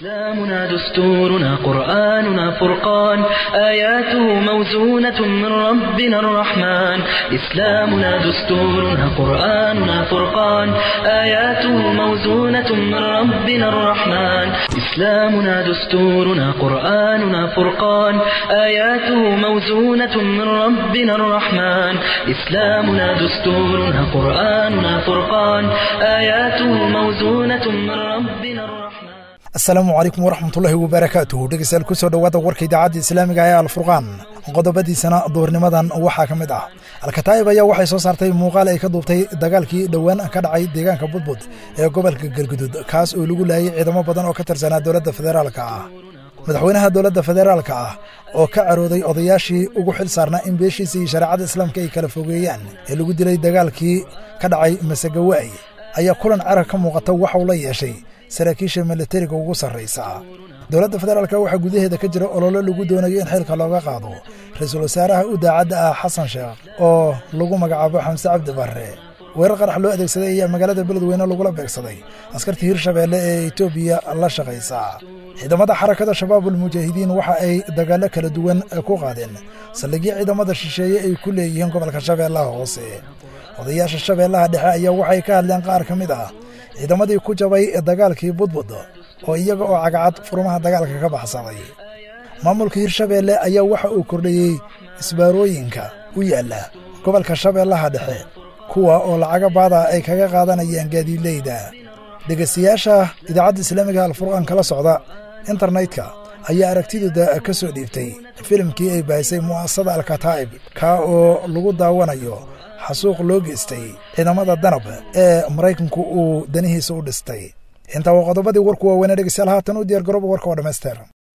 إسلامنا دستورنا قرآننا فرقان آياته موزونة من ربنا الرحمن إسلامنا دستورنا قرآننا فرقان آياته موزونة من ربنا الرحمن إسلامنا دستورنا قرآننا فرقان آياته موزونة من ربنا الرحمن إسلامنا دستورنا قرآننا فرقان آياته موزونة من ربنا الرحمن asalaamu calaykum waraxmatullaahi wabarakaatuhu dhegeystayaal kusoo dhowaada warka idaacadda islaamiga ee alfurqaan qodobadiisana duurnimadan waxaa ka mid ah alkataa'ib ayaa waxay soo saartay muuqaal ay ka duubtay dagaalkii dhowaan ka dhacay deegaanka budbud ee gobolka galgudud kaas oo lagu laayay ciidamo badan oo ka tirsanaa dowladda federaalka ah madaxweynaha dowladda federaalka ah oo ka carooday odayaashii ugu xil saarnaa in beeshiisa iyo shareecada islaamka ay kala fogeeyaan ee lagu dilay dagaalkii ka dhacay masagawaay ayaa kulan carag ka muuqata waxauu la yeeshay saraakiisha milatariga ugu sarraysa dowladda federaalka waxaa gudaheeda ka jira ololo lagu doonayo in xilka looga qaado ra-iisul wasaaraha u daacadda ah xasan sheekh oo lagu magacaabo xamse cabdi barre weerar qarax loo adeegsaday ayaa magaalada beledweyne lagula beegsaday askartii hirshabeelle ee etoobiya la shaqaysa ciidamada xarakada shabaabul mujaahidiin waxa ay dagaallo kala duwan ku qaadeen saldhigyo ciidamada shisheeye ay ku leeyihiin gobolka shabeellaha hoose odayaasha shabeellaha dhexe ayaa waxay ka hadleen qaar ka mid ah ciidamadii ku jabay dagaalkii budbud oo iyaga oo cagacad furmaha dagaalka ka baxsaday maamulka hirshabeelle ayaa waxa uu kordhiyey isbaarooyinka u yaalla gobolka shabeellaha dhexe kuwa oo lacaga baada ay kaga qaadanayaan gaadiidleyda dhegaystayaasha idaacadda islaamiga alfurqaan kala socda internetka ayaa aragtidooda ka soo dhiibtay filimkii ay baahisay mu'asasada alkataa'ib kaa oo lagu daawanayo xasuuq loo geystay ciidamada danab ee maraykanku uu danihiisa u dhistay intaa waa qodobadii warku waaweynee dhegeystayaal haatan u diyaar garooba warka oo dhammaysteer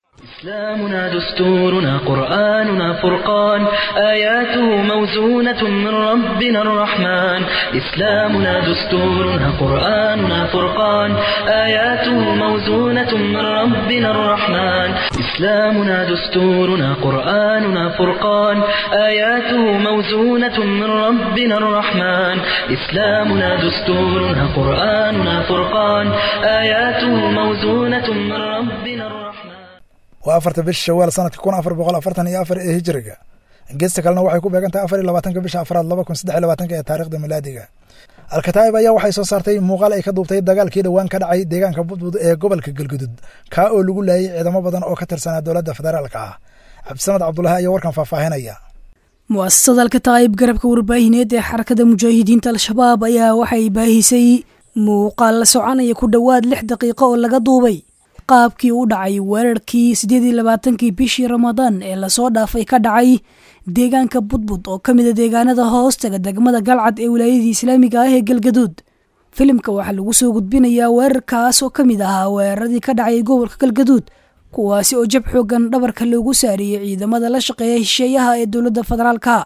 إسلامنا دستورنا قرآننا فرقان آياته موزونة من ربنا الرحمن إسلامنا دستورنا قرآننا فرقان آياته موزونة من ربنا الرحمن إسلامنا دستورنا قرآننا فرقان آياته موزونة من ربنا الرحمن إسلامنا دستورنا قرآننا فرقان آياته موزونة من ربنا الرحمن waa afarta bisha shawaal sanadka kun afar boqol afartan iyo afar ee hijiriga geesta kalena waxay ku beegan tahay afar iyo labaatanka bisha afraad laba kun saddex iyo labaatanka ee taarikhda milaadiga alkataa'ib ayaa waxay soo saartay muuqaal ay ka duubtay dagaalkii dhowaan ka dhacay deegaanka budbud ee gobolka galgudud kaa oo lagu laayay ciidamo badan oo ka tirsanaa dowladda federaalka ah cabdisamad cabdulahi ayaa warkan faahfaahinaya mu'asasada alkataa'ib garabka warbaahineed ee xarakada mujaahidiinta al-shabaab ayaa waxay baahisay muuqaal la soconaya ku dhowaad lix daqiiqo oo laga duubay qaabkii u dhacay weerarkii siddeed iyo labaatankii bishii ramadaan ee lasoo dhaafay ka dhacay deegaanka budbud oo ka mid a deegaanada hoostaga degmada galcad ee wilaayadii islaamiga ah ee galgaduud filimka waxaa lagu soo gudbinayaa weerarkaas oo ka mid ahaa weeraradii ka dhacay gobolka galgaduud kuwaasi oo jab xoogan dhabarka loogu saariyey ciidamada la shaqeeya hisheeyaha ee dowladda federaalka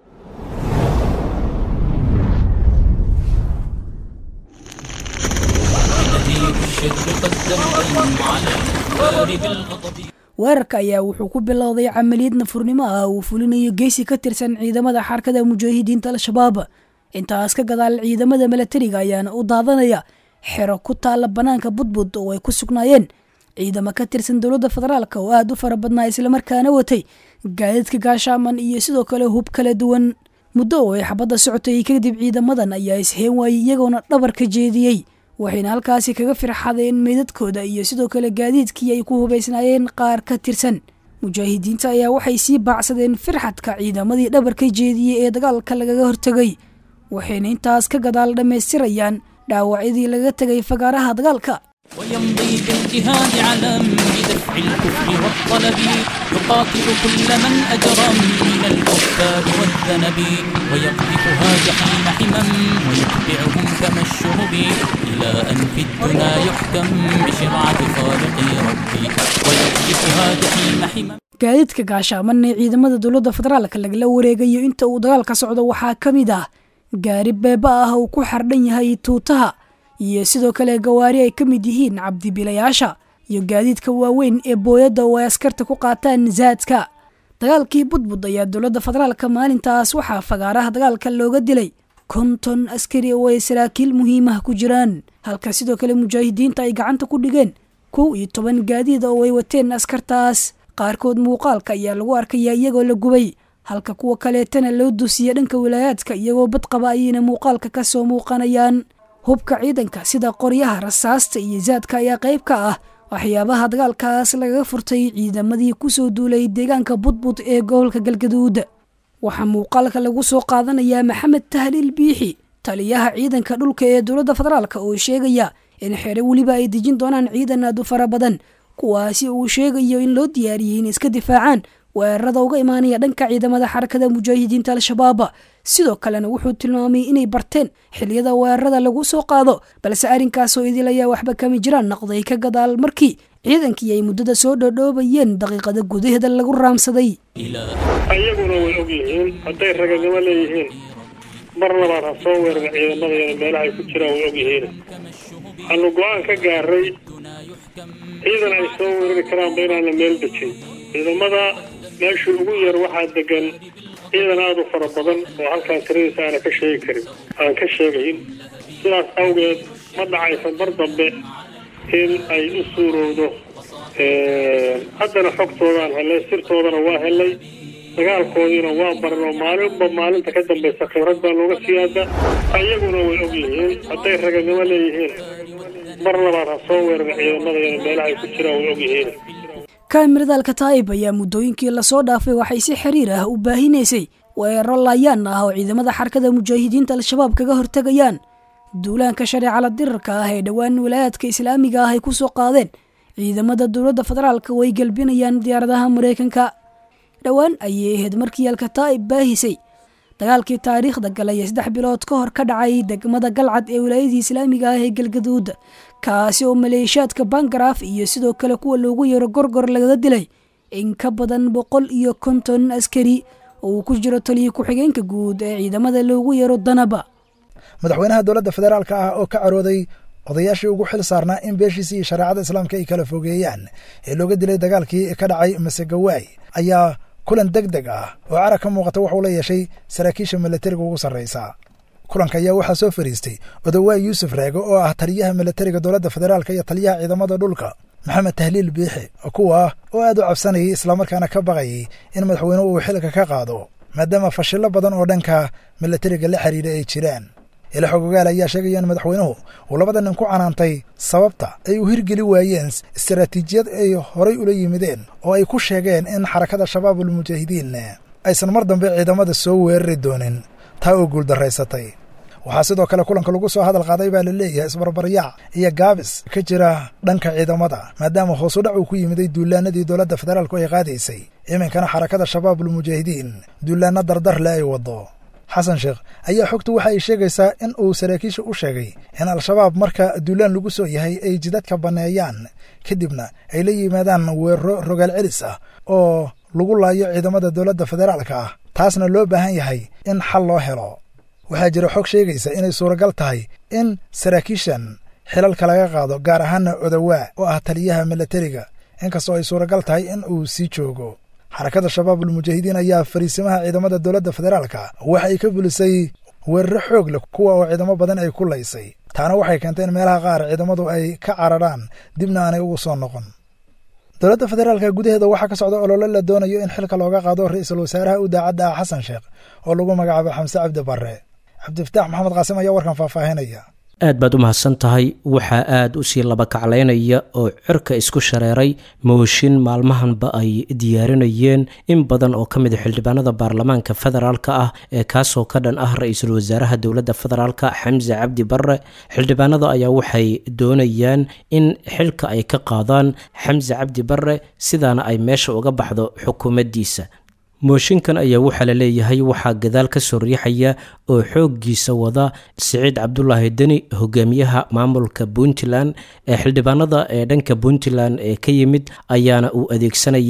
weerarka ayaa wuxuu ku bilowday camaliyad nafurnimo ah uu fulinayo geesi ka tirsan ciidamada xarkada mujaahidiinta al-shabaab intaas ka gadaal ciidamada milatariga ayaana u daadanaya xero ku taalla bannaanka budbud oo ay ku sugnaayeen ciidamo ka tirsan dowladda federaalk oo aada u fara badnaa islamarkaana watay gaadidka gaashaaman iyo sidoo kale hub kala duwan muddo oo ay xabadda socotay kadib ciidamadan ayaa isheen waayey iyagoona dhabar ka jeediyey waxayna halkaasi kaga firxadeen meydadkooda iyo sidoo kale gaadiidkii ay ku hubaysnaayeen qaar ka tirsan mujaahidiinta ayaa waxay sii baacsadeen firxadka ciidamadii dhabarka jeediyey ee dagaalka lagaga hortegay waxayna intaas ka gadaal dhammaystirayaan dhaawacyadii laga tegay fagaaraha dagaalka ويمضي باجتهاد علم بدفع الكفر والطلب يقاتل كل من أجرم من الكفار والذنب ويقذفها جحيم حمم ويتبعهم كما الشهب إلى أن في الدنا يحكم بشرعة خالق ربي ويقذفها جحيم حمم gaadiidka gaashaaman ee ciidamada dowladda federaalka lagala wareegayo inta uu dagaalka socdo waxaa ka mid ah gaari beeba ah uu ku xardhan yahay tuutaha iyo sidoo kale gawaari ay ka mid yihiin cabdibilayaasha iyo gaadiidka waaweyn ee booyadda oo ay askarta ku qaataan zaadka dagaalkii budbud ayaa dowladda federaalka maalintaas waxaa fagaaraha dagaalka looga dilay konton askari oo ay saraakiil muhiimah ku jiraan halka sidoo kale mujaahidiinta ay gacanta ku dhigeen kow iyo toban gaadiid oo ay wateen askartaas qaarkood muuqaalka ayaa lagu arkayaa iyagoo la gubay halka kuwa kaleetana loo dusiya dhanka walaayaadka iyagoo badqaba ayayna muuqaalka ka soo muuqanayaan hubka ciidanka sida qoryaha rasaasta iyo zaadka ayaa qayb ka ah waxyaabaha dagaalkaas lagaga furtay ciidamadii kusoo duulay deegaanka budbud ee gobolka galgaduud waxaa muuqaalka lagu soo qaadanayaa maxamed tahliil biixi taliyaha ciidanka dhulka ee dowladda federaalk oo sheegaya in xere weliba ay dejin doonaan ciidan aad u fara badan kuwaasi uu sheegayo in loo diyaariyey inay iska difaacaan weerarada uga imaanaya dhanka ciidamada xarakada mujaahidiinta al-shabaab sidoo kalena wuxuu tilmaamay inay barteen xiliyada weerarada lagu soo qaado balse arrinkaasoo idil ayaa waxba kama jiraan noqday ka gadaal markii ciidankii ay muddada soo dhoodhoobayeen daqiiqada gudaheeda lagu raamsaday ayaguna way og yihiin hadday raganimo leeyihiin mar labaad ha soo weerara ciidamadeeda meelaha ay ku jiraan way og yihiin waxaanu go-aan ka gaaray ciidan ay soo weerari karaanba inaana meel dejin ciidamada meeshii ugu yar waxaa degan ciidan aada u fara badan oo halkaan tiradiisa aana ka sheegi karin aan ka sheegayn sidaas awgeed ma dhacaysa mar dambe in ay u suurowdo haddana xogtoodaan helay sirtoodana waa helay dagaalkoodiina waa baran oo maalinba maalinta ka dambaysa khibrad baa looga siyaada ayaguna way og yihiin hadday raganimo leeyihiin mar labaad ha soo weerara ciidamadeeda meelaha ay ku jiraan way og yihiin kaamirada alkataa'ib ayaa muddooyinkii lasoo dhaafay waxay si xiriir ah u baahinaysay weeraro laayaan ah oo ciidamada xarakada mujaahidiinta al-shabaab kaga hortegayaan duulaanka shareecala dirarka ah ee dhowaan walaayaadka islaamiga ah ay ku soo qaadeen ciidamada dowladda federaalka way gelbinayaan diyaaradaha maraykanka dhowaan ayay ahayd markii alkataa'ib baahisay dagaalkii taariikhda galay ee saddex bilood ka hor ka dhacay degmada galcad ee wilaayadii islaamiga ah ee galgaduud kaasi oo maleeshiyaadka bangaraaf iyo sidoo kale kuwa loogu yeero gorgor lagaga dilay in ka badan boqol iyo konton askari oo uu ku jiro taliya ku-xigeenka guud ee ciidamada loogu yeero danaba madaxweynaha dowladda federaalka ah oo ka carooday odayaashii ugu xil saarnaa in beeshiisa iyo shareecada islaamka ay kala fogeeyaan ee looga dilay dagaalkii ka dhacay masegawaay ayaa kulan deg deg ah oo carag ka muuqata waxuu la yeeshay saraakiisha milatariga ugu sarraysa kulanka ayaa waxaa soo fariistay odawaay yuusuf reego oo ah taliyaha milatariga dowladda federaalka iyo taliyaha ciidamada dhulka maxamed tahliil biixi kuwa oo aad u cabsanayay islamarkaana ka baqayay in madaxweyne uu xilka ka qaado maadaama fashillo badan oo dhanka milatariga la xiriira ay jiraan ila xogogaal ayaa sheegaya in madaxweynuhu uu labada nin ku canaantay sababta ay u hirgeli waayeen istaraatiijiyad ay horay ula yimideen oo ay ku sheegeen in xarakada shabaabul mujaahidiin aysan mar dambe ciidamada soo weerari doonin taa oo guuldaraysatay waxaa sidoo kale kulanka lagu soo hadal qaaday baa la leeyahay isbarbaryaac iyo gaabis ka jira dhanka ciidamada maadaama hoosudhac uu ku yimiday duulaanadii dowladda federaalku ay qaadaysay iminkana xarakada shabaabul mujaahidiin duulaanno dardarle ay waddo xasan sheekh ayaa xogtu waxa ay sheegaysaa in uu saraakiisha u sheegay in al-shabaab marka duulaan lagu soo yahay ay jidadka banneeyaan kadibna ay la yimaadaan weeraro rogaal celis ah oo lagu laayo ciidamada dowladda federaalka ah taasna loo baahan yahay in xal loo helo waxaa jira xog sheegaysa inay suuragal tahay in saraakiishan xilalka laga qaado gaar ahaana odawaa oo ah taliyaha milatariga inkastoo ay suuragal tahay in uu sii joogo xarakada shabaabul mujaahidiin ayaa fariisimaha ciidamada dowladda federaalka waxa ay ka bulisay weeraro xoog leh kuwa oo ciidamo badan ay ku laysay taana waxay keentay in meelaha qaar ciidamadu ay ka cararhaan dibna aanay ugu soo noqon dowladda federaalka gudaheeda waxaa ka socda olole la doonayo in xilka looga qaado ra-iisul wasaaraha u daacadda ah xasan sheekh oo lagu magacaabo xamse cabdi barre cabdifataax maxamed qaasim ayaa warkan faahfaahinaya aad baad u mahadsan tahay waxaa aada u sii laba kaclaynaya oo cirka isku shareeray mooshin maalmahanba ay diyaarinayeen in badan oo ka mid a xildhibaanada baarlamaanka federaalka ah ee kaasoo ka dhan ah ra-iisul wasaaraha dowladda federaalka xamse cabdi barre xildhibaanada ayaa waxay doonayaan in xilka ay ka qaadaan xamse cabdi barre sidaana ay meesha uga baxdo xukuumaddiisa mooshinkan ayaa waxaa la leeyahay waxaa gadaal ka soo riixaya oo xooggiisa wada siciid cabdulaahi deni hogaamiyaha maamulka puntland ee xildhibaanada ee dhanka puntland ee ka yimid ayaana uu adeegsanayaa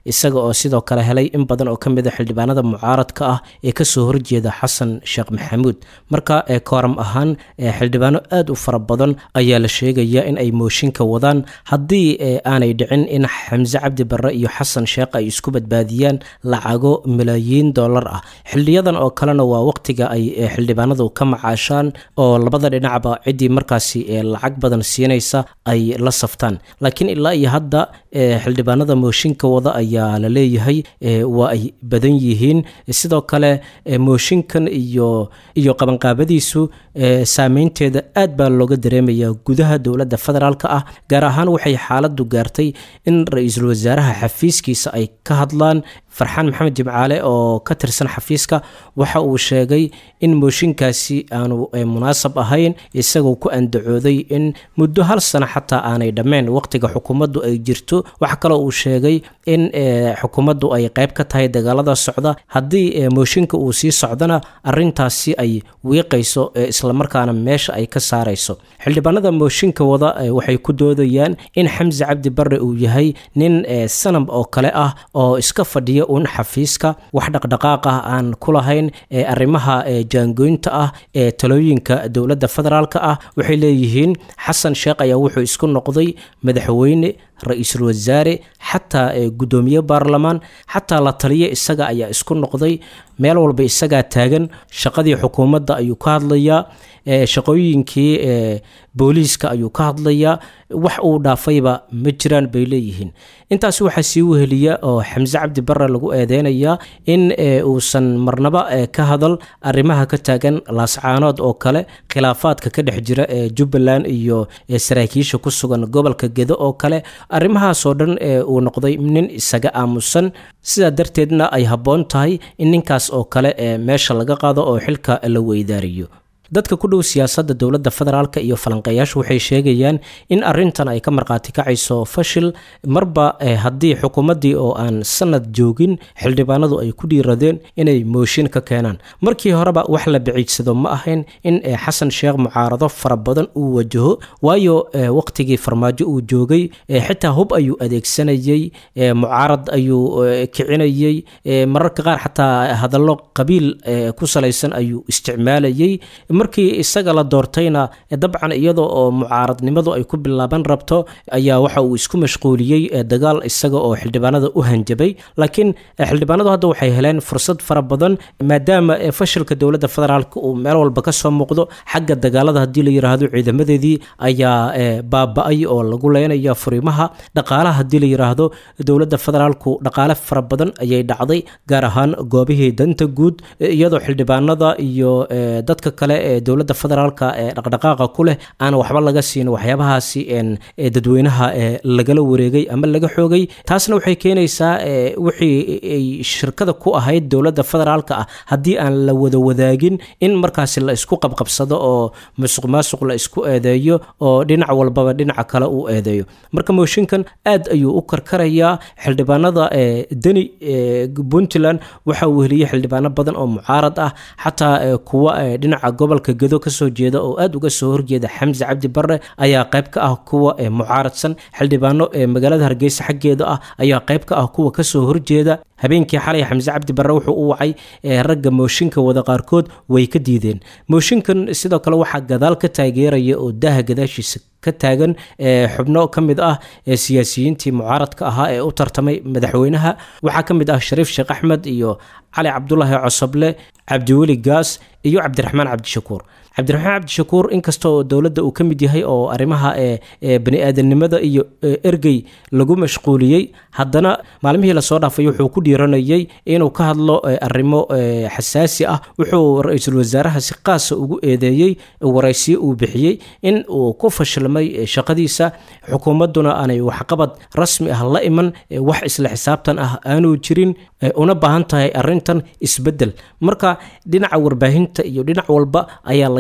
isaga oo sidoo kale helay in badan oo ka mid a xildhibaanada mucaaradka ah ee kasoo horjeeda xasan sheekh maxamuud marka kooram ahaan xildhibaano aad u fara badan ayaa la sheegaya in ay mooshinka wadaan haddii aanay dhicin in xamse cabdi barre iyo xasan sheekh ay isku badbaadiyaan lacago malaayiin dollar ah xiliyadan oo kalena waa waqtiga ay xildhibaanadu ka macaashaan oo labada dhinacba ciddii markaasi lacag badan siinaysa ay la saftaan laakiin ilaa iyo hadda xildhibaanada mooshinka wada ayaa la leeyahay waa ay badan yihiin sidoo kale mooshinkan iyo iyo qabanqaabadiisu saameynteeda aad baa looga dareemayaa gudaha dowladda federaalk ah gaar ahaan waxay xaaladu gaartay in ra-iisul wasaaraha xafiiskiisa ay ka hadlaan farxaan maxamed jimcaale oo ka tirsan xafiiska waxa uu sheegay in mooshinkaasi aanu munaasab ahayn isagoo ku andacooday in muddo hal sano xataa aanay dhammayn waqtiga xukuumaddu ay jirto waxa kaloo uu sheegay in xukuumaddu ay qayb ka tahay dagaalada socda haddii mooshinka uu sii socdana arintaasi ay wiiqayso islamarkaana meesha ay ka saarayso xildhibaanada mooshinka wada waxay ku doodayaan in xamse cabdi barre uu yahay nin sanab oo kale ah oo iska fadhiya un xafiiska wax dhaqdhaqaaq ah aan ku lahayn ee arrimaha jaangoynta ah ee talooyinka dowladda federaalk ah waxay leeyihiin xasan sheekh ayaa wuxuu isku noqday madaxweyne ra-iisul wasaare xataa guddoomiye baarlamaan xataa la taliya isaga ayaa isku noqday meel walba isagaa taagan shaqadii xukuumadda ayuu ka hadlayaa shaqooyinkii booliiska ayuu ka hadlayaa wax uu dhaafayba ma jiraan bay leeyihiin intaas waxaa sii weheliya oo xamse cabdi barre lagu eedeynayaa in uusan marnaba ka hadal arrimaha ka taagan laascaanood oo kale khilaafaadka ka dhex jira ee jubbaland iyo saraakiisha ku sugan gobolka gedo oo kale arrimahaasoo dhan uu noqday nin isaga aamusan sidaa darteedna ay habboon tahay in ninkaas oo kale meesha laga qaado oo xilka la weydaariyo dadka ku dhow siyaasadda dowladda federaalk iyo falanqeeyaashu waxay sheegayaan in arintan ay ka markhaati kacayso fashil marba haddii xukuumaddii oo aan sanad joogin xildhibaanadu ay ku dhiiradeen inay mooshin ka keenaan markii horeba wax la biciidsado ma ahayn in xasan sheekh mucaarado fara badan uu wajaho waayo waqtigii farmaajo uu joogay xitaa hub ayuu adeegsanayey mucaarad ayuu kicinayey mararka qaar xataa hadallo qabiil ku salaysan ayuu isticmaalayey markii isaga la doortayna dabcan iyadoo oo mucaaradnimadu ay ku bilaaban rabto ayaa waxa uu isku mashquuliyey dagaal isaga oo xildhibaanada u hanjabay laakiin xildhibaanadu hadda waxay heleen fursad fara badan maadaama fashilka dowladda federaalk uu meel walba ka soo muuqdo xagga dagaalada haddii la yiraahdo ciidamadeedii ayaa baaba-ay oo lagu leynaya furimaha dhaqaalaha haddii la yiraahdo dowladda federaalku dhaqaale fara badan ayay dhacday gaar ahaan goobihii danta guud iyadoo xildhibaanada iyo dadka kale ee dowladda federaalka ee dhaqdhaqaaqa ku leh aan waxba laga siin waxyaabahaasi dadweynaha lagala wareegay ama laga xoogay taasna waxay keenaysaa wixii ay shirkada ku ahayd dowladda federaalka ah haddii aan la wada wadaagin in markaasi la isku qabqabsado oo musuq maasuq la isku eedeeyo oo dhinac walbaba dhinaca kale uu eedeeyo marka mooshinkan aad ayuu u karkarayaa xildhibaanada deni puntland waxa uu heliyey xildhibaano badan oo mucaarad ah xataa kuwa dhinaca gobolka gedo kasoo jeeda oo aad uga soo horjeeda xamse cabdi barre ayaa qayb ka ah kuwa mucaaradsan xildhibaano magaalada hargeysa xaggeeda ah ayaa qayb ka ah kuwa kasoo horjeeda habeenkii xalay xamse cabdi barre wuxuu u wacay ragga mooshinka wada qaarkood way ka diideen mooshinkan sidoo kale waxaa gadaal ka taageeraya oo daaha gadaashiisa ka taagan xubno ka mid ah siyaasiyiintii mucaaradka ahaa ee u tartamay madaxweynaha waxaa ka mid ah shariif sheekh axmed iyo cali cabdulaahi cosoble cabdiweli gaas iyo cabdiraxmaan cabdishakuur cabdiraxmaan cabdishakuur inkasta oo dowladda uu ka mid yahay oo arrimaha bani-aadanimada iyo ergey lagu mashquuliyey haddana maalmihii lasoo dhaafay wuxuu ku dhiiranayay inuu ka hadlo arrimo xasaasi ah wuxuu ra-iisul wasaaraha si qaasa ugu eedeeyey waraysiyo uu bixiyey in uu ku fashilmay shaqadiisa xukuumadduna aanay waxqabad rasmi ah la iman wax isla xisaabtan ah aanuu jirin una baahan tahay arrintan isbeddel marka dhinaca warbaahinta iyo dhinac walba ayaa laga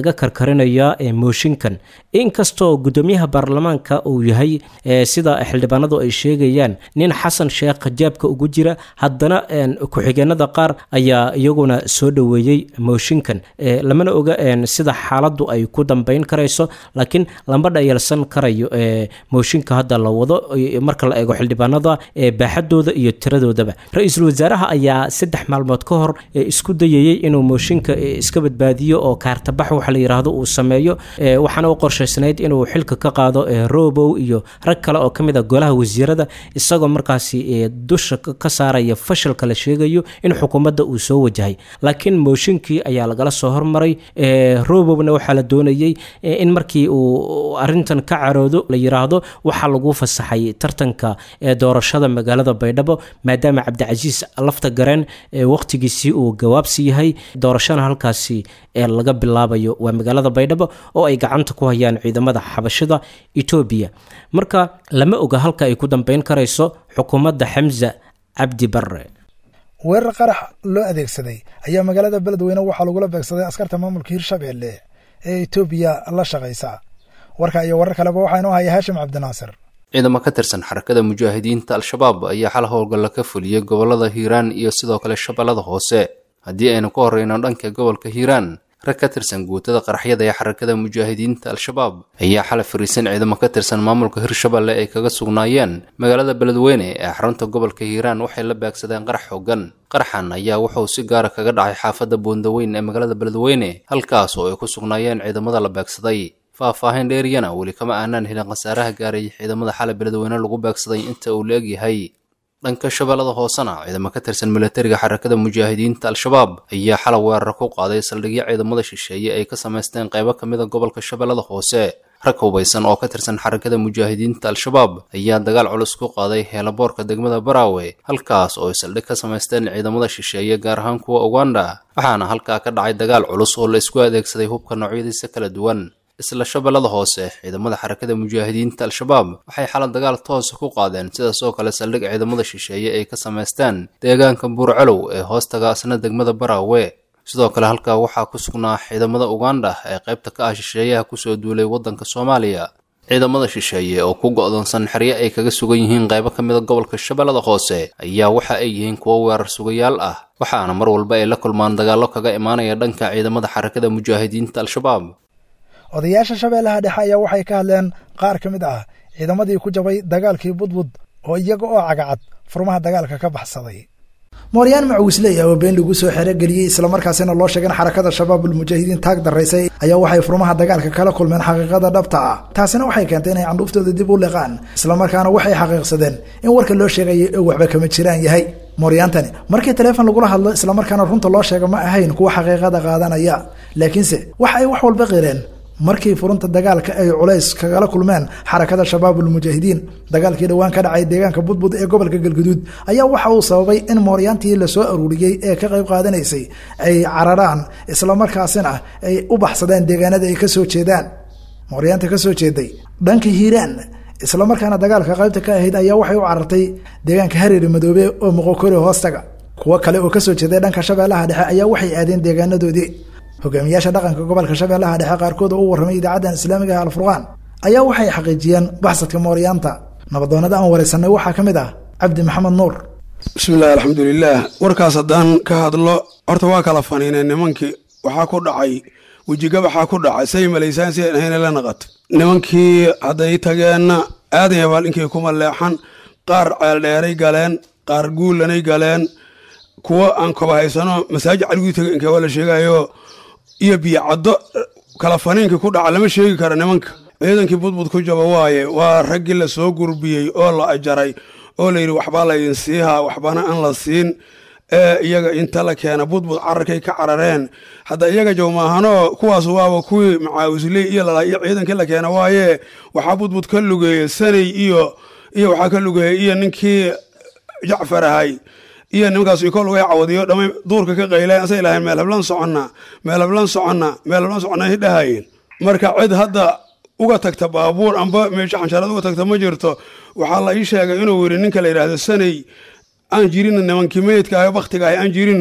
laga karkarinayaa mooshinkan inkastoo guddoomiyaha baarlamaanka uu yahay sida xildhibaanadu ay sheegayaan nin xasan sheekh jaabka ugu jira haddana ku-xigeenada qaar ayaa iyaguna soo dhoweeyey mooshinkan lamana oga sida xaaladdu ay ku dambeyn karayso laakiin lama dhayalsan karayo mooshinka hadda la wado marka la eego xildhibaanada baaxadooda iyo tiradoodaba ra-iisul wasaaraha ayaa saddex maalmood ka hor isku dayayey inuu mooshinka iska badbaadiyo oo kaartabax waxa la yidhaahdo uu sameeyo waxaana u qorshaysnayd inuu xilka ka qaado robow iyo rag kale oo ka mid a golaha wasiirada isagoo markaasi dusha ka saaraya fashalka la sheegayo in xukuumadda uu soo wajahay laakiin mooshinkii ayaa lagala soo hormaray robowna waxaa la doonayey in markii uu arintan ka caroodo la yiraahdo waxaa lagu fasaxay tartanka doorashada magaalada baydhabo maadaama cabdicasiis lafta gareen wakhtigiisii uu gawaabsi yahay doorashana halkaasi laga bilaabayo waa magaalada baydhabo oo ay gacanta ku hayaan ciidamada xabashada etoobiya marka lama oga halka ay ku dambeyn karayso xukuumadda xamza cabdi barre weerar qarax loo adeegsaday ayaa magaalada beledweyne waxaa lagula beegsaday askarta maamulka hirshabelle ee etoobiya la shaqaysa warka iyo warar kaleba waxaa inoo haya haashim cabdinaasir ciidamo ka tirsan xarakada mujaahidiinta al-shabaab ayaa xal howlgalla ka fuliyey gobollada hiiraan iyo sidoo kale shabeellada hoose haddii aynu ka horreyno dhanka gobolka hiiraan rag ka tirsan guutada qaraxyada ee xarakada mujaahidiinta al-shabaab ayaa xalay fariisan ciidamo ka tirsan maamulka hirshabeelle ay kaga sugnaayeen magaalada beledweyne ee xarunta gobolka hiiraan waxay la baagsadeen qarax xoogan qaraxan ayaa wuxuu si gaara kaga dhacay xaafadda boondaweyn ee magaalada beledweyne halkaas oo ay ku sugnaayeen ciidamada la baagsaday faah-faahin dheeriyana weli kama aanaan helin khasaaraha gaaray ciidamada xalay beledweyne lagu baagsaday inta uu la egyahay dhanka shabeellada hoosena ciidamo ka tirsan milatariga xarakada mujaahidiinta al-shabaab ayaa xalay weerar ku qaaday saldhigyo ciidamada shisheeye ay ka samaysteen qaybo ka mid a gobolka shabeellada hoose rag hubaysan oo ka tirsan xarakada mujaahidiinta al-shabaab ayaa dagaal culus ku qaaday heelaboorka degmada baraawe halkaas oo ay saldhig ka samaysteen ciidamada shisheeye gaar ahaan kuwa uganda waxaana halkaa ka dhacay dagaal culus oo la isku adeegsaday hubka noocyadiisa kala duwan isla shabeellada hoose ciidamada xarakada mujaahidiinta al-shabaab waxay xalad dagaal toosa ku qaadeen sidaas oo kale saldhig ciidamada shisheeye ay ka samaysteen deegaanka buurcalow ee hoostaga asna degmada baraawe sidoo kale halkaa waxaa ku sugnaa ciidamada uganda ee qaybta ka ah shisheeyaha kusoo duulay waddanka soomaaliya ciidamada shisheeye oo ku go'doonsan xeryo ay kaga sugan yihiin qaybo ka mida gobolka shabeellada hoose ayaa waxa ay yihiin kuwo weerar sugayaal ah waxaana mar walba ay la kulmaan dagaallo kaga imaanaya dhanka ciidamada xarakada mujaahidiinta al-shabaab odayaasha shabeellaha dhexe ayaa waxay ka hadleen qaar ka mid ah ciidamadii ku jabay dagaalkii budbud oo iyaga oo cagacad furmaha dagaalka ka baxsaday mooryaan macawisley oo been lagu soo xerogeliyey islamarkaasina loo sheegay in xarakada shabaabul mujaahidiin taag daraysay ayaa waxay furmaha dagaalka kala kulmeen xaqiiqada dhabta ah taasina waxay keentay inay candhuuftooda dib u liqaan islamarkaana waxay xaqiiqsadeen in warka loo sheegaya ee waxba kama jiraan yahay mooryaantani markii taleefon lagula hadlo islamarkaana runta loo sheega ma ahayn kuwa xaqiiqada qaadanaya laakiinse waxa ay wax walba qireen markii furunta dagaalka ay culays kagala kulmeen xarakada shabaabul mujaahidiin dagaalkii dhowaan ka dhacay deegaanka budbud ee gobolka galguduud ayaa waxa uu sababay in mooryaantii lasoo aruuriyey ee ka qayb qaadanaysay ay cararaan islamarkaasina ay u baxsadeen deegaanada ay kasoo jeedaan mooryaanta kasoo jeeday dhanka hiiraan islamarkaana dagaalka qaybta ka ahayd ayaa waxay u carartay deegaanka hareeri madoobe oo moqokori hoostaga kuwo kale oo kasoo jeeday dhanka shabeellaha dhexe ayaa waxay aadeen deegaanadoodii hogaamiyaasha dhaqanka gobolka shabeellaha dhexe qaarkood oo u warramay idaacaddan islaamiga ah alfurqaan ayaa waxay xaqiijiyeen baxsadka mooryaanta nabadoonnada aan waraysanay waxaa ka mid ah cabdi maxamed nuur bismillahi alxamdulilaah warkaas haddaan ka hadlo horta waa kala faniineen nimankii waxaa ku dhacay wejigabaxaa ku dhacay say malaysaan si ahayna la naqato nimankii hadday tageenna aadan yabaal inkay kuma leexan qaar ceeldheeray galeen qaar guulanay galeen kuwo aan koba haysano masaajid caliguu taga inkee waa la sheegayo iyo biyocaddo kala faniinkii ku dhaca lama sheegi karo nimanka ciidankii budbud ku jaba waaye waa raggii la soo gurbiyey oo la ajaray oo layidhi waxbaa laydin siihaa waxbana aan la siin ee iyaga inta la keena budbud cararkay ka carareen hadda iyaga jawmaahanoo kuwaas waaba kuwii macaawisley iyo lala iyo ciidankii la keena waaye waxaa budbud ka lugeeyey sanay iyo iyo waxaa ka lugeeyey iyo ninkii jacfar ahay iyo nimankaas iko lugay cawadiyo dhamay duurka ka qayleen asay lahayn meel hablan soconna meel hablan soconna meel hablan soconna ay dhahayeen marka cid hadda uga tagta baabuur amba meesha xansharad uga tagta ma jirto waxaa la ii sheegay inuu yidhi ninka la yidhaahdo sanay aan jirino nimankii meydka ah baktiga ah aan jirino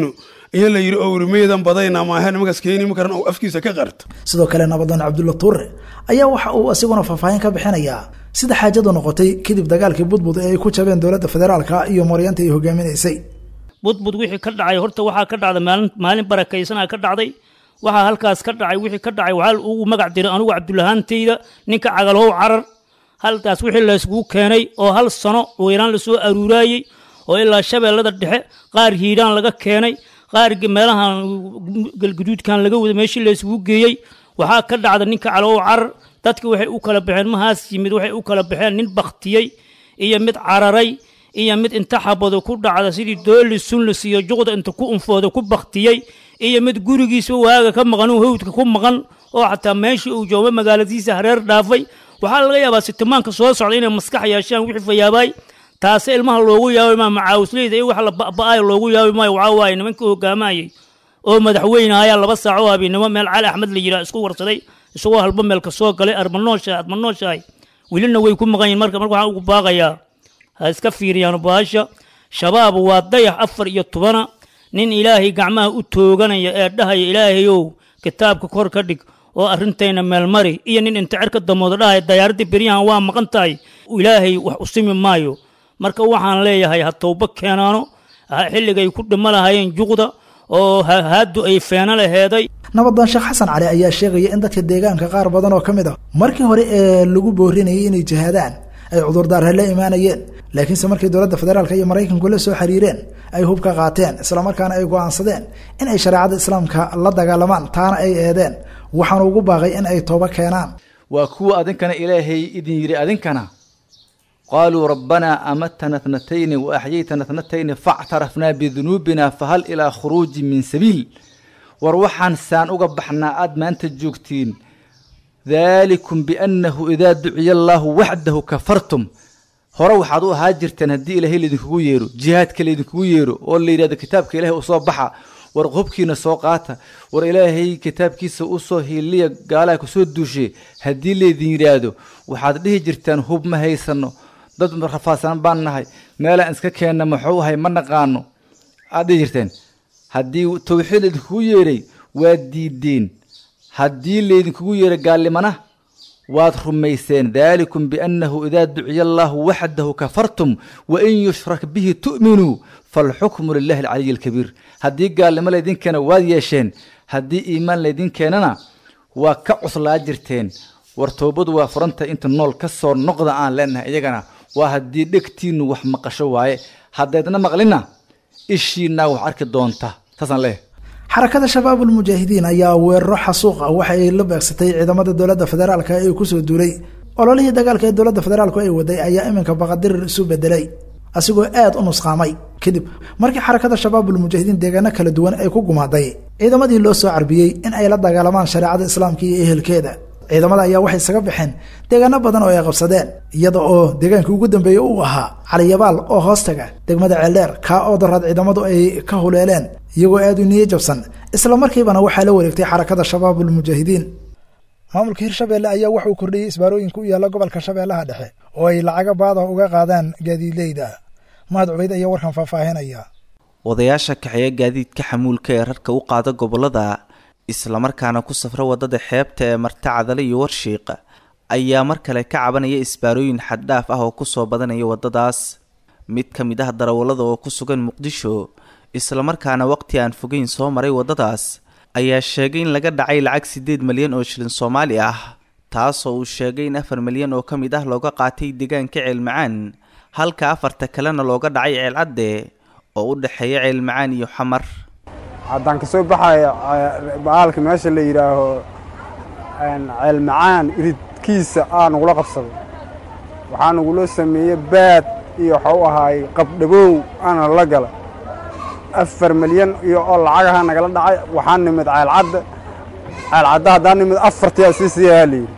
iyo la yidhi owrimeedan badayna maahe nimankaas keeni ma karan oo afkiisa ka qarto sidoo kale nabadoon cabdulla tuure ayaa waxa uu isiguna faahfaahin ka bixinayaa sida xaajadu noqotay kadib dagaalkii budbud ee ay ku jabeen dowladda federaalka iyo maryaanta ay hogaaminaysay budbud wixii ka dhacay horta waxaa ka dhacday maalin maalin barakaysanaa ka dhacday waxaa halkaas ka dhacay wixii ka dhacay waxaa ugu magac diray anugu cabdulahaantayda ninka cagalhow carar halkaas wixii layskugu keenay oo hal sano weyraan lasoo aruuraayey oo ilaa shabeellada dhexe qaar hiidhaan laga keenay qaar meelahan galguduudkan laga wada meeshii laysugu geeyey waxaa ka dhacda ninka calow carar dadki waxay u kala baxeen mahaas yimid waxay u kala baxeen nin baktiyey iyo mid cararay iyo mid inta xabado ku dhacda sidii dooli sunlis iyo juqda inta ku unfooda ku baktiyey iyo mid gurigiisa waaga ka maqan oo hawdka ku maqan oo xataa meeshii uu joogo magaaladiisa hareer dhaafay waxaa laga yaabaa sitimaanka soo socda inay maskax yeeshaan wixii fayaabaay taase ilmaha loogu yaabay maa macaawisleyda iyo wax la ba'ba'ayo loogu yaabi maayo waxaa waaye nimankii hogaamayay oo madaxweyne ayaa laba saac oo habeennimo meel cali axmed la yidhaha isku warsaday isagoo halba meel ka soo galay armanooshahay admanooshahay welina way ku maqan yihin marka marka waxaan ugu baaqayaa ha iska fiiriyaan baasha shabaab waa dayax afar iyo tobana nin ilaahay gacmaha u tooganaya ee dhahaya ilaahayow kitaabka kor ka dhig oo arrintayna meelmari iyo nin inta cerka damooda dhahaya dayaaradii beryahan waa maqan tahay ilaahay wax usimi maayo marka waxaan leeyahay ha towba keenaano xilligay ku dhimo lahayeen juqda oo haadu ay feeno laheeday nabadoon sheekh xasan cali ayaa sheegaya in dadka deegaanka qaar badan oo ka mid ah markii hore ee lagu boorinayay inay jihaadaan ay cudurdaarha la imaanayeen laakiinse markii dowladda federaalk iyo maraykanku la soo xiriireen ay hub ka qaateen islamarkaana ay go'aansadeen in ay shareecada islaamka la dagaalamaan taana ay eedeen waxaanu ugu baaqay in ay tooba keenaan waa kuwa adinkana ilaahay idin yidhi adinkana qaaluu rabbanaa amatana tnatayni waaxyaytana tnatayni factarafnaa bidunuubina fahal ilaa khuruuji min sabiil war waxaan saan uga baxnaa aad maanta joogtiin daalikum biannahu idaa duciya allaahu waxdahu kafartum hore waxaad u ahaa jirteen haddii ilaahay laydinkugu yeero jihaadka laydinkugu yeero oo la yidhahdo kitaabka ilaahay u soo baxa war hubkiina soo qaata war ilaahay kitaabkiisa u soo hiiliya gaalaha kusoo duushe haddii laydin yidhaahdo waxaad dhihi jirteen hub ma haysano dad rafaadsan baan nahay meelaan iska keenna muxuu ahay ma naqaano aad dhihi jirteen haddii tawxiid laydinkugu yeeray waad diideen haddii laydinkugu yeeray gaallimana waad rumayseen daalikum biannahu idaa duciya allaahu waxdahu kafartum wain yushrak bihi tu'minuu falxukmu lilahi alcaliyi alkabiir haddii gaalnimo laydin keena waad yeesheen haddii iimaan laydin keenana waa ka cuslaa jirteen war toobadu waa furanta inta nool ka soo noqda aan leenahay iyagana waa haddii dhegtiinnu wax maqasho waaye haddaydna maqlina ishiinaa wax arki doonta saasaan leeyahay xarakada shabaabul mujaahidiin ayaa weeraro xasuuq ah waxa ay la beegsatay ciidamada dowladda federaalka ee kusoo duulay ololihii dagaalka ee dowladda federaalku ay waday ayaa iminka baqadirir isu bedelay asigoo aad u nusqaamay kadib markii xarakada shabaabul mujaahidiin deegaano kala duwan ay ku gumaaday ciidamadii loo soo carbiyey in ay la dagaalamaan shareecada islaamka iyo ehelkeeda ciidamada ayaa waxay isaga baxeen deegaano badan oo ay qabsadeen iyada oo deegaankii ugu dambeeyey uu ahaa caliyabaal oo hoostaga degmada ceeldheer kaa oo daraad ciidamadu ay ka huleeleen iyagoo aad u niyo jabsan isla markiibana waxaa la wareegtay xarakada shabaabul mujaahidiin maamulka hirshabeelle ayaa wuxuu kordhiyey isbaarooyinka u yaalla gobolka shabeellaha dhexe oo ay lacaga baada uga qaadaan gaadiidleyda mahad cubayd ayaa warkan faahfaahinaya odayaasha kaxeeya gaadiidka xamuulka ee rarka u qaada gobolada islamarkaana ku safra wadada xeebta ee marta cadale iyo warshiiq ayaa mar kale ka cabanaya isbaarooyin xaddhaaf ah oo kusoo badanaya wadadaas mid ka mid ah darawallada oo ku sugan muqdisho islamarkaana waqti aan fogeyn soo maray waddadaas ayaa sheegay in laga dhacay lacag siddeed malyan oo shilin soomaali ah taasoo uu sheegay in afar malyan oo ka mid ah looga qaatay deegaanka ceelmacaan halka afarta kalena looga dhacay ceelcadde oo u dhexeeya ceelmacaan iyo xamar haddaan kasoo baxaya baalka meesha la yidhaaho ceelmacaan iridkiisa aa nagula qabsaday waxaa nagula sameeyey baad iyo waxau ahaay qabdhabow aana la gala afar milyan iyo oo lacagaha nagala dhacay waxaa nimid ceelcadda ceelcadda haddaan nimid afartiyaa sii siiyahaa layidhi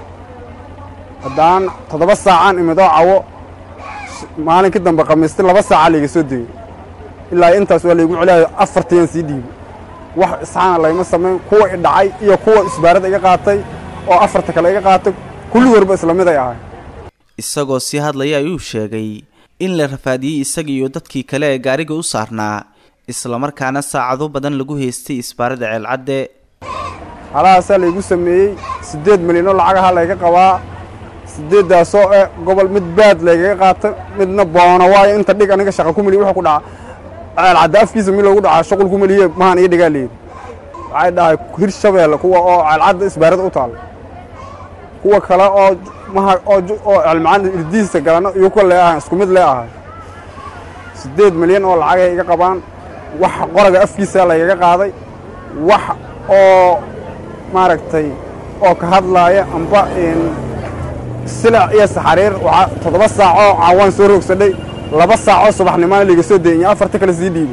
haddaan toddoba saacaan imid oo cawo maalinkii dambe khamiisti laba saaca layga soo degey ilaa intaas waa laygu celiyaayo afartiyaan sii dhiibay wax isxaana layma samayn kuwa i dhacay iyo kuwa isbaarada iga qaatay oo afarta kale iga qaatay kulligoodba isla mid ay ahay isagoo sii hadlaya ayuu sheegay in la rafaadiyey isaga iyo dadkii kale ee gaariga u saarnaa islamarkaana saacado badan lagu haystay isbaarada ceelcadde halahaasaa laygu sameeyey siddeed milyanoo lacagaha layga qabaa siddeeddaasoo eh gobol mid baad laygaga qaata midna boono waayo inta dhig aniga shaqa ku meliye wuxuu ku dhaca ceelcadda afkiisa mi loogu dhacaa shaqul ku meliye mahaan ii dhigaa leedi waxay dhahay hir shabeelle kuwa oo ceelcadda isbaarada u taalla kuwa kale oo maha oo oo celmacaan irdihiisa galano iyo kuwa lee ahay isku mid lee ahay siddeed milyan oo lacagay iga qabaan wax qoraga afkiisa laygaga qaaday wax oo maaragtay oo ka hadlaaya amba silac iyo saxariir waxaa toddoba saacoo caawaan soo roogsadhay laba saacoo subaxnimaana layga soo deeyinya afarta kale sii dhiibay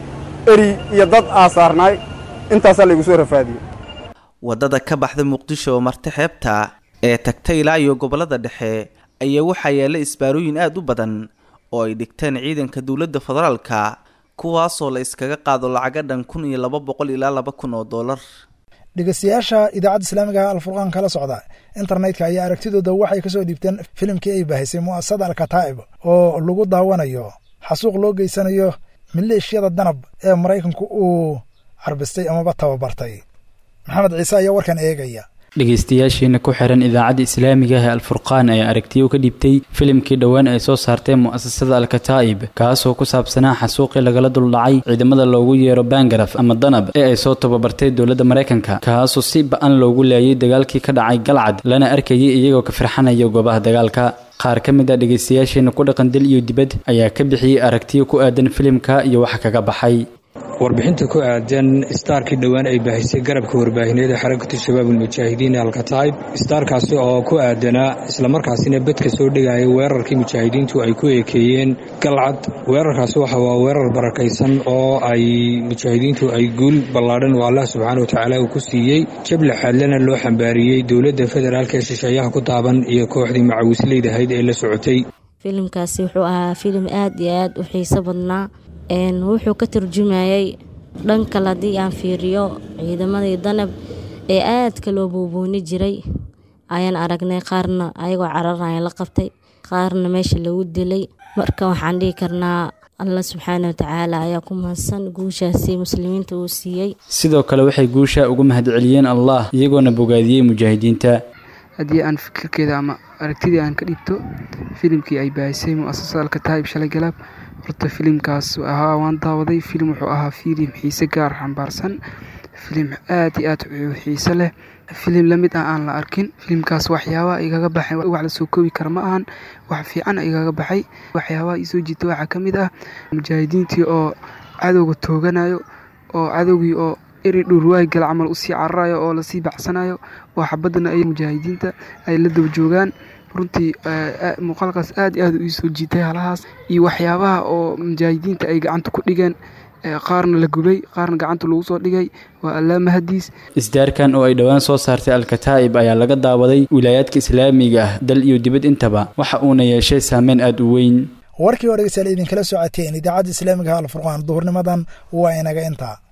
eri iyo dad aasaarnaay intaasaa laygu soo rafaadiyey waddada ka baxda muqdisho oo marti xeebta ee tagta ilaa iyo gobollada dhexe ayaa waxaa yaalla isbaarooyin aad u badan oo ay dhigteen ciidanka dowladda federaalka kuwaasoo la iskaga qaado lacaga dhan kun iyo laba boqol ilaa laba kun oo dollar dhegeystayaasha idaacadda islaamiga alfurqaan kala socda internetka ayaa aragtidooda waxay kasoo dhiibteen filimkii ay baahisay mu'asasada alkataa'ib oo lagu daawanayo xasuuq loo geysanayo maleeshiyada danab ee maraykanku uu carbistay amaba tababartay maxamed ciise ayaa warkan eegaya dhegeystayaasheena ku xiran idaacadda islaamiga ah ee alfurqaan ayaa aragtiyo ka dhibtay filimkii dhowaan ay soo saarteen mu'asasada alkataa'ib kaasoo ku saabsanaa xasuuqii lagala duldhacay ciidamada loogu yeero bangaraf ama danab ee ay soo tababartay dowladda maraykanka kaasoo si ba-an loogu laayay dagaalkii ka dhacay galcad lana arkayay iyagoo ka firxanaya goobaha dagaalka qaar ka mid a dhegeystayaasheena ku dhaqan dal iyo dibad ayaa ka bixiyey aragtiyo ku aadan filimka iyo waxa kaga baxay warbixinta ku aadan istaarkii dhowaan ay baahisay garabka warbaahineed ee xarakatu shabaab ulmujaahidiin alkataib istaarkaasi oo ku aadanaa islamarkaasina bedka soo dhigaya weerarkii mujaahidiintu ay ku eekeeyeen galcad weerarkaasi waxa waa weerar barakaysan oo ay mujaahidiintu ay guul ballaadhan oo allah subxaana wa tacaala uu ku siiyey jable xaadlana loo xambaariyey dowladda federaalk ee shisheeyaha ku taaban iyo kooxdii macawisleydahayd ee la socotay filimkaasi wuxuu ahaa filim aad iyo aad u xiiso badnaa wuxuu ka turjumayay dhan kale haddii aan fiiriyo ciidamadii danab ee aadka loo buubuuni jiray ayaan aragnay qaarna ayagoo cararaya la qabtay qaarna meesha lagu dilay marka waxaan dhihi karnaa alla subxaana watacaala ayaa ku mahadsan guushaasi muslimiinta uu siiyey sidoo kale waxay guusha uga mahadceliyeen allah iyagoona bogaadiyey mujaahidiinta haddii aan fikirkeeda ama aragtidii aan ka dhibto filimkii ay baahisay mu'asasada alkataa'ib shalay galaab horta filimkaas ahaa waan daawaday filim wuxuu ahaa filim xiise gaar xambaarsan filim aad iyo aad xiise leh filim lamid ah aan la arkin filimkaas waxyaabaha igaga baxay wax lasoo koobi kara ma ahan wax fiican igaga baxay waxyaabaha isoo jiita waxaa ka mid ah mujaahidiintii oo cadowga tooganayo oo cadowgii oo eri dhurwaaygal camal usii cararayo oo lasii bacsanayo oo xabadana ay mujaahidiinta ay la daba joogaan runtii muuqaalkaas aad iyo aad iisoo jiitay halahaas iyo waxyaabaha oo mujaahidiinta ay gacanta ku dhigeen qaarna la gubay qaarna gacanta lagu soo dhigay waa allaamahadiis isdaarkan oo ay dhowaan soo saartay alkataa'ib ayaa laga daawaday wilaayaadka islaamiga ah dal iyo dibad intaba waxa uuna yeeshay saameyn aada u weyn warkii oo dhegeystayaal idinkala socoteen idaacadda islaamiga alfurqaan duhurnimadan waa inaga intaa